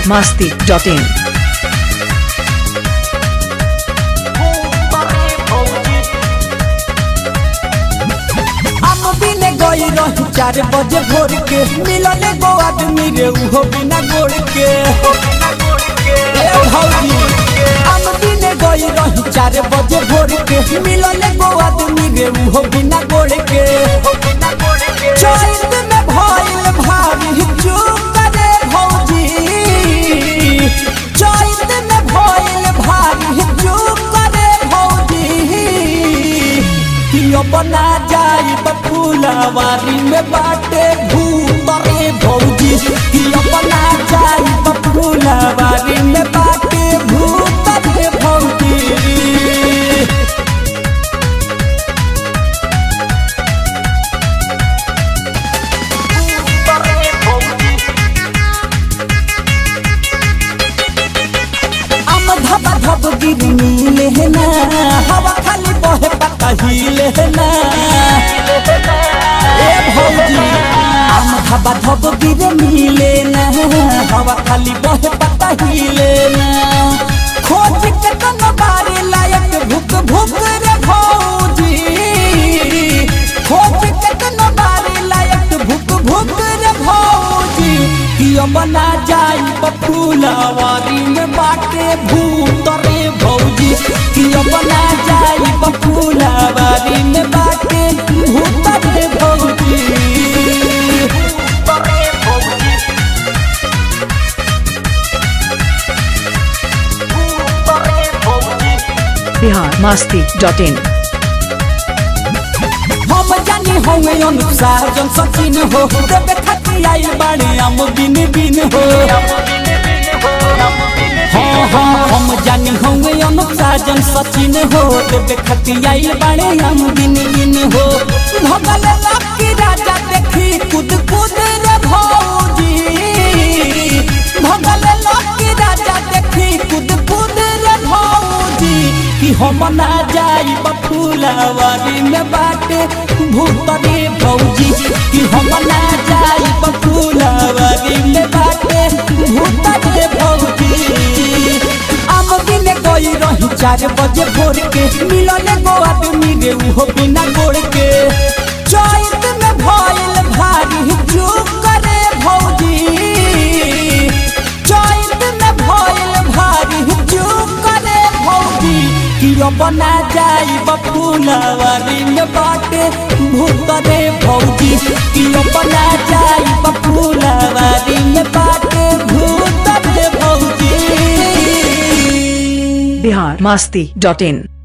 masti.in. हम बिने गई रही चार बजे भोर के मिलल गो आदमी रे उहो बिना गोड़ के ए भौजी हम बिने गई रही चार बजे भोर के मिलल गो आदमी रे उहो बिना गोड़ के चैत में भइल भारी चूक रे भौजी चैत में भइल भारी चूक रे भौजी कियो बना जाई बफुलवारी में बाटे भूत रे भौजी कियो बना जाई बफुलवारी में बाटे भूत रे भौजी हम धबा धब गिरनी लेना हवा खाली बहे पता ही लेना ए भौजी हम धबा धब गिरनी लेना हवा खाली बहे पता ही लेना खोज के तन बारे लायक भुक भुक रे भौजी खोज के तन बारे लायक भुक भुक रे भौजी कियो बना जाई बफुलवारी में बाटे भूत रे भौजी कियो बना जाई बफुलवारी में बाटे भूत रे भौजी Bihar masti.in. हम जानी होंगे अनुसार जन सचिन हो देवे खाती आई बाड़े हम बिन बिन हो हाँ हाँ हम जानी होंगे अनुसार जन सचिन हो देवे खाती आई बाड़े हम बिन बिन हो भगल लकी राजा देखी कूद कूद रे भौजी भगल लकी राजा देखी कूद कूद रे भौजी कि हम ना जाई बफुलवारी में बाटे भूत रे भौजी कि हम ना जाई बफुलवारी में बाटे भूत रे भौजी हम दिन गई रही चार बजे भोर के मिलल गो आदमी रे उहो बिना गोड़ के चैत में भइल भारी चूक रे भौजी चैत में भइल भारी चूक रे भौजी कियो बना जाई बफुलवारी में बाटे भूत रे भौजी कियो बना जाई बफुलवारी में बाटे भूत रे भौजी Bihar masti.in.